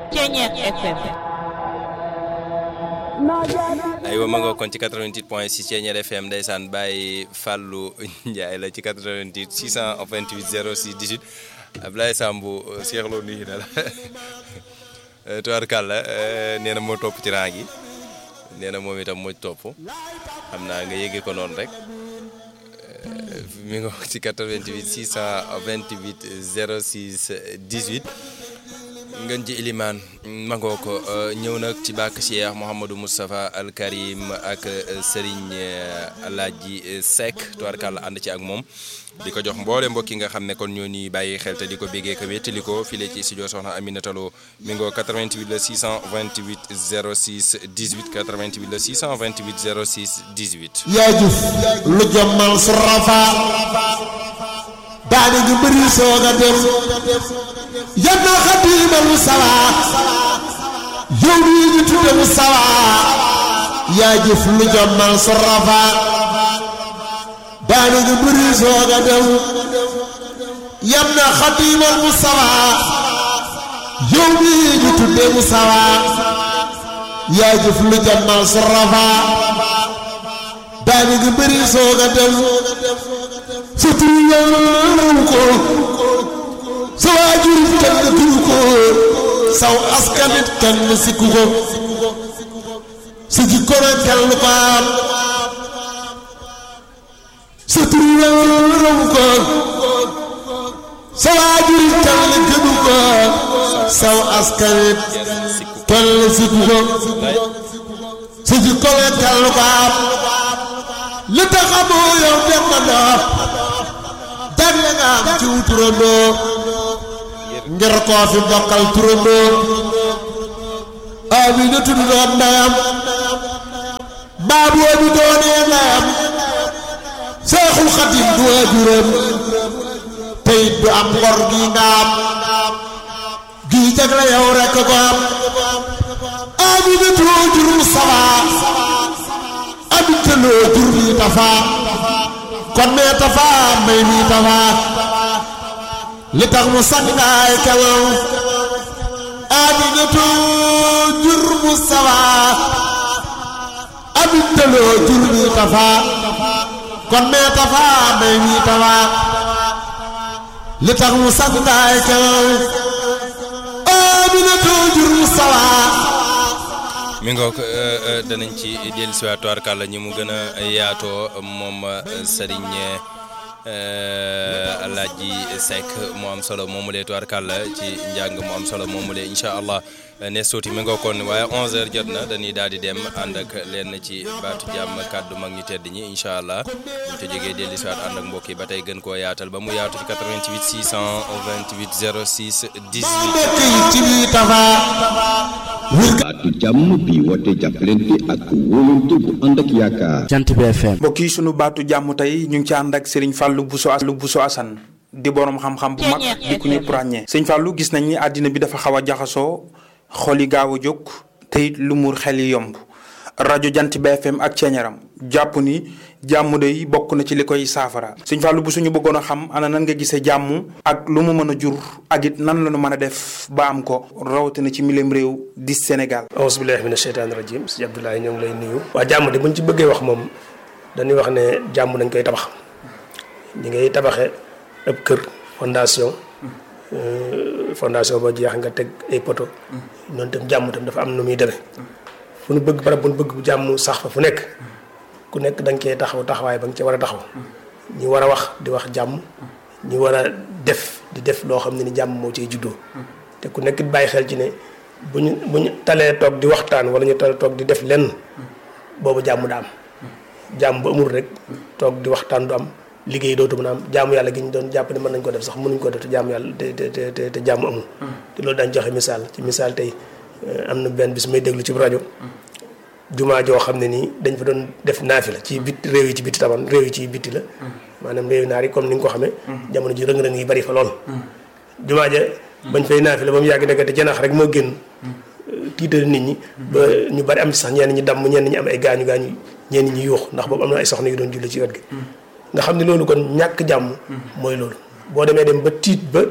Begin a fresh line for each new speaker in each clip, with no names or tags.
Ceeñeer FM
aywa ma nga kon ci 88 point 6 Ceeñeer FM ndeysaan Baye Fallou Ndiaye la ci 88 628 06 18 Ablaye Sambou Cheikh Lo nuyu na la tubaarkàlla nee na moo topp ci rang gi nee na moom itam moo topp xam naa nga yéege ko noonu rek mi nga ci 88 628 06 18 ngeen ji ilimaan mangoo ko ñëw nag ci bàkk Cheikh Mouhamadou Moustapha Al Karim ak Serigne Alaaji Seck tubaarkàlla ànd ci ak moom di ko jox mboole mbokk yi nga xam ne kon ñoo ñuy bàyyi xel te di ko béggee ko wéttali ko file ci studio soxna Aminata Lo mi ngoo 88 la 628 06 18 88 la 628 06 18
yaa jëf lu jommal su rafa daane gi bëri soog a dem yal na xadiimal mu sawa yow mii ñu tudde mu sawa yaa jëf lu jommal su rafa daane gi bëri soog a dem yal na xadiimal mu sawa yow mii ñu tudde mu sawa yaa jëf lu jommal su rafa daane gi bëri soog a dem sa tur yàlla ko sa waajur kenn tur ko saw askanit kenn sikku ko sa jikko na kenn ko am sa tur yàlla ko sa waajur kenn gënu ko saw askanit kenn sikku ko sa jikko na kenn ko am li tax amoo yow dem na ndox jagle nga am ci wu turandoo ngir koo fi bokkal turandoo Amina tudd doon ndeyam baabu bi doonee ndeyam Seexul Xadim du waajuram tey du am ngor gi nga am gii jagle yow rekk ko am Amina tudd jur Mustafa Aminta loo jur mi tafa kon mee tafa may mi tafa li tax mu sangaay kelaw Aminatu jur mu sawa Aminta loo jur mi tafa kon mee tafa may mi tafa li tax mu sangaay kelaw Aminatu jur mu sawa
mi ngoog danañ ci dellu si waat tubaarkàlla ñi mu gën a yaatoo moom Serigne Alaaji Seck mu am solo moomu lee tubaarkàlla ci njàng mu am solo moomu lee incha allah ne suuti mi ngoog kon waaye 11h jot na dañuy daal di dem ànd ak leen ci baatu jàmm kàddu mag ñu tedd ñi incha allah buñ ko jógee dellu si waat ànd ak mbokk yi ba tey gën koo yaatal ba mu yaatu ci 88 628 06 18.
baatu jàmm bi woote jàppalante ak wóolante bu ànd ak yaakaar.
jant bi FM.
mbokk yi sunu baatu jàmm tey ñu ngi ci ànd ak Serigne Fallou Bousso As Bousso Assane di borom xam-xam bu mag di ku ñëpp ràññee. Serigne Fallou gis nañ ni àddina bi dafa xaw a jaxasoo xol yi gaaw a jóg te it lu muur xel yi yomb rajo jant bi FM ak ceeñaram jàpp ni jàmm day bokk na ci li koy saafara Serigne Fallou bu suñu bëggoon a xam ana nan nga gisee jàmm ak lu mu mën a jur ak it nan la ñu mën a def ba am ko rawatina ci milim réew di Sénégal.
auzu billaahi mina sheytaani rajiim si Abdoulaye ñoo ngi lay nuyu. waa jàmm de buñ ci bëggee wax moom dañuy wax ne jàmm dañ koy tabax ñi ngay tabaxee ab kër fondation fondation ba jeex nga teg ay poto noonu tam jàmm tam dafa am nu muy demee fu nu bëgg barab bu nu bëgg jàmm sax fa fu nekk ku nekk da nga cee taxaw taxawaay ba nga cee war a taxaw ñi war a wax di wax jàmm ñi war a def di def loo xam ne ni jàmm moo ciy juddoo te ku nekk bàyyi xel ci ne bu ñu bu ñu talee toog di waxtaan wala ñu talee toog di def lenn boobu jàmm da am jàmm bu amul rek toog di waxtaan du am liggéey dootu mën a am jaamu yàlla gi ñu doon jàpp ne mën nañ ko def sax mënuñ ko def te jaamu yàlla te te te te jàmm amul. te loolu daañu joxe misaal ci misaal tey am na benn bis may déglu ci rajo. jumaa joo xam ne nii dañ fa doon def naafi la ci bit réew yi ci biti taban réew yi ci biti la. maanaam réew naar yi comme ni nga ko xamee. jamono ji rëng-rëng yi bari fa lool. jumaa ja bañ fay naafi la ba mu yàgg dëgg te janax rek moo génn. tiital nit ñi. ba ñu bari am ci sax ñenn ñi damm ñenn ñi am ay gaañu gaañu ñenn ñi yuux ndax boobu am na ay soxna yu doon julli ci wet gi. nga xam ne loolu kon ñàkk jàmm. mooy loolu boo demee dem ba tiit ba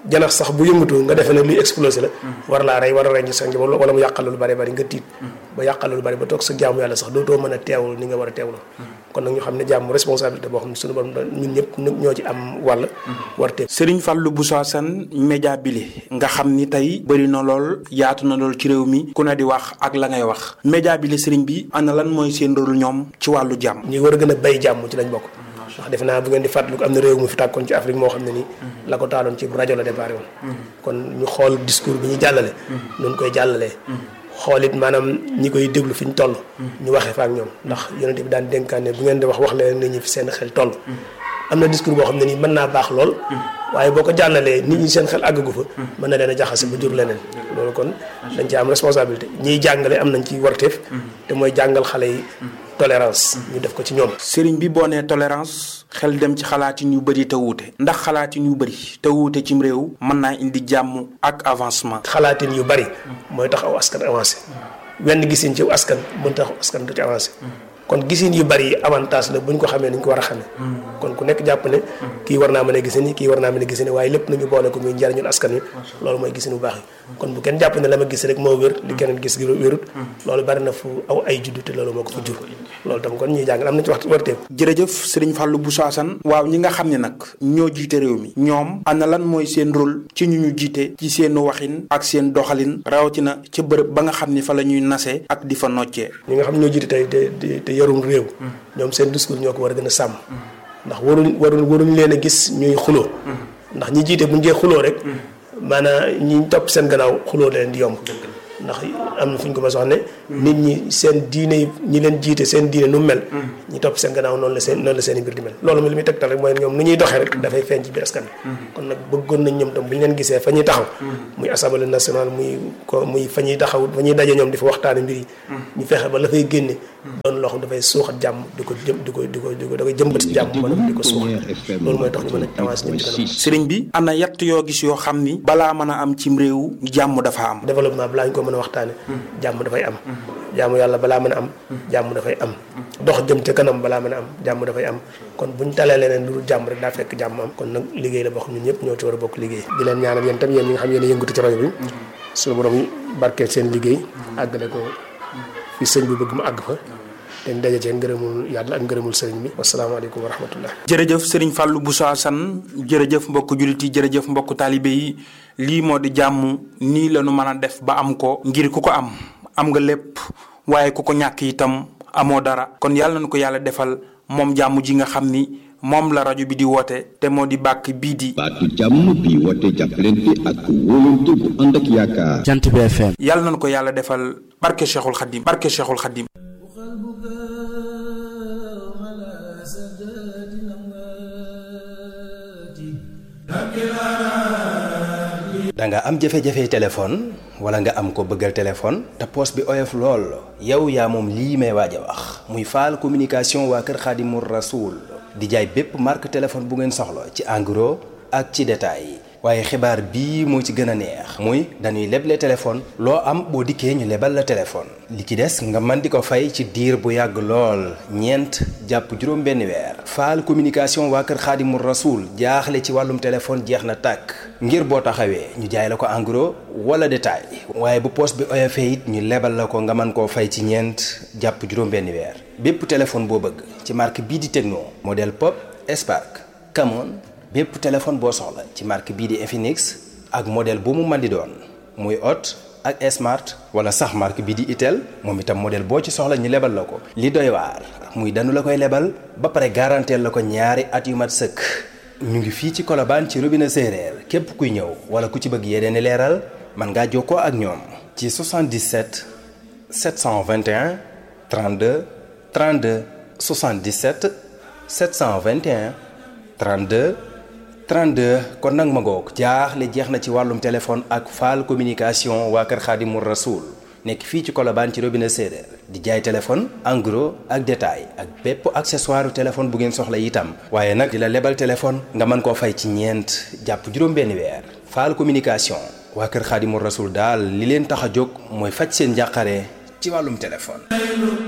janax sax bu yëngatu nga defee ne luy explosé la war laa rey war a rey ñu sa njaboot wala mu yàqal lu bari bari nga tiit ba yàqal lu bari ba toog sa jaamu yàlla sax dootoo mën a teewul ni nga war a teewlu kon nag ñu xam ne jàmm responsabilité boo xam ne suñu borom ñun ñëpp ñoo ci am wàll war teew
Serigne Fallou Bousso Assane média bile nga xam ni tey bëri na lool yaatu na lool ci réew mi ku ne di wax ak la ngay wax média bile Serigne bi ana lan mooy seen rôle ñoom ci wàllu jàmm
ñi war a gën a bay jàmm ci lañ bokk ndax defe naa bu ngeen di fàttaliku am na réew mu fi tàkkoon ci Afrique moo xam ne nii la ko taaloon ci rajo la déparé woon kon ñu xool discours bi ñu jàllale nun koy jàllalee xool it maanaam ñi koy déglu fi ñu toll ñu waxee fa ak ñoom ndax yonent bi daan dénkaane bu ngeen di wax wax leen nit ñi fi seen xel toll am na discours boo xam ne nii mën naa baax lool waaye boo ko jàllalee nit ñi seen xel àggagu fa mën na leen a jaxase ba jur leneen loolu kon dañ ci am responsabilité ñiy jàngale am nañ ci warteef te mooy jàngal xale yi tolérance ñu def ko ci ñoom
Serigne bi boo nee tolérance xel dem ci xalaatin yu bëri te wuute ndax xalaatin yu bëri te wuute cim réew mën naa indi jàmm ak avancement
xalaatin yu bari mooy tax aw askan avancé wenn gisin ci askan mën tax askan du ci avancé kon gisin yu bari yi avantage la bu ñu ko xamee ni ñu ko war a xamee kon ku nekk jàpp ne kii war naa mën a gisin yi kii war naa mën a gisin yi waaye lépp nañu boole ko muy njariñul askan wi loolu mooy gisin bu baax yi kon bu kenn jàpp ne la ma gis rek moo wér li keneen gis gi wérut loolu bari na fu aw ay juddu te loolu moo ko fa jur loolu tam kon ñuy jàng am na ci wax warteef
jërëjëf Serigne Fallou Bousso Assane waaw ñi nga xam ne nag ñoo jiite réew mi ñoom ana lan mooy seen rôle ci ñu ñu jiite ci seen waxin ak seen doxalin rawatina ca bërëb ba nga xam ni fa la ñuy nasee ak di fa noccee
ñi nga xam ñoo jiite tey te te yorum réew ñoom seen discours ñoo ko war a gën a sàmm ndax waruñ waruñ waruñ leen a gis ñuy xuloo ndax ñi jiite bu ñu jee xuloo rek maanaam ñi topp seen gannaaw xuloo leen di yomb ndax am na fu ñu ko mas wax ne nit ñi seen diine yi ñi leen jiite seen diine nu mel ñi topp seen gannaaw noonu la seen noonu la seen i mbir di mel loolu mi li muy tegtal rek mooy ñoom nu ñuy doxee rek dafay feeñ ci biir askan bi kon nag bëggoon nañ ñoom tam bu ñu leen gisee fa ñuy taxaw muy assemblée nationale muy ko muy fa ñuy taxaw fa ñuy daje ñoom di fa waxtaane mbir yi ñu fexe ba la fay génne doon loo xam dafay suuxat jàmm di ko jëm di ko di ko di ko da koy jëmbat jàmm maanaam di ko suuxat loolu mooy tax ñu mën a avancé ñëpp ci kanam
Serigne bi ana yatt yoo gis yoo xam ni balaa mën a am cim réew jàmm dafa am
développement balaa ñu ko mën a waxtaane jàmm dafay am jàmm yàlla balaa mën a am jàmm dafay am dox jëm ca kanam balaa mën a am jàmm dafay am kon buñ talee leneen lu dul jàmm rek daa fekk jàmm am kon nag liggéey la boo xam ñun ñëpp ñoo ci war a bokk liggéey di leen ñaanal yéen tam yéen ñi nga xam yéen a yëngatu ci rajo bi suñu borom barkeel seen liggéey àggale ko fi sëñ bi bëgg mu àgg fa te ñu daje cee ngërëmul yàlla ak ngërëmul sëriñ bi wasalaamaaleykum wa rahmatullah
jërëjëf Serigne Fallou Bousso Assane jërëjëf mbokk jullit yi jërëjëf mbokk taalibe yi lii moo di jàmm nii la ñu mën a def ba am ko ngir ku ko am am nga lépp waaye ku ko ñàkk itam amoo dara kon yàlla na ko yàlla defal moom jàmm ji nga xam ni moom la rajo bi di woote te moo di bàkk bii di.
baatu jàmm bi woote jàppalante ak wóolante bu ànd ak yaakaar.
jant bi FM.
yàlla na ko yàlla defal barke Cheikhul Khadim barke Cheikhul Khadim.
da nga am jafe-jafe téléphone wala nga am ko bëggal téléphone te poos bi oyof lool yow yaa moom lii may waaj a wax muy faal communication waa kër Xaadimu Rasuul di jaay bépp marque téléphone bu ngeen soxla ci en gros ak ci détail waaye xibaar bii moo ci gën a neex muy dañuy leble téléphone loo am boo dikkee ñu lebal la téléphone li ci des nga mën di ko fay ci diir bu yàgg lool ñeent jàpp juróom benn weer faal communication waa kër xaadimu rasuul jaaxle ci wàllum téléphone jeex na tàkk ngir boo taxawee ñu jaay la ko en gros wala détail waaye bu poos bi oyofee it ñu lebal la ko nga mën koo fay ci ñeent jàpp juróom benn weer bépp téléphone boo bëgg ci marque bii di Tecno modèle Pop Spark Camon bépp téléphone boo soxla ci marque bii di Infinix ak modèle bu mu mën di doon muy Hot ak Smart wala sax marque bii di Itel moom itam modèle boo ci soxla ñu lebal la ko. li doy waar muy danu la koy lebal ba pare garanteel la ko ñaari at yu mat sëkk ñu ngi fii ci Colobane ci robinet séeréer képp kuy ñëw wala ku ci bëgg yeneen i leeral mën ngaa jokkoo ak ñoom. ci 77 721 32 32 77 721 32. 32 kon nag ma ngoog jaaxle jeex na ci wàllum téléphone ak faal communication waa kër Xaadimu Rasuul nekk fii ci Colobane ci robinet séeréer di jaay téléphone en gros ak détail ak bépp accessoire téléphone bu ngeen soxla itam waaye nag di la lebal téléphone nga mën koo fay ci ñeent jàpp juróom-benni weer faal communication waa kër Xaadimu Rasuul daal li leen tax a jóg mooy faj seen njàqare ci wàllum téléphone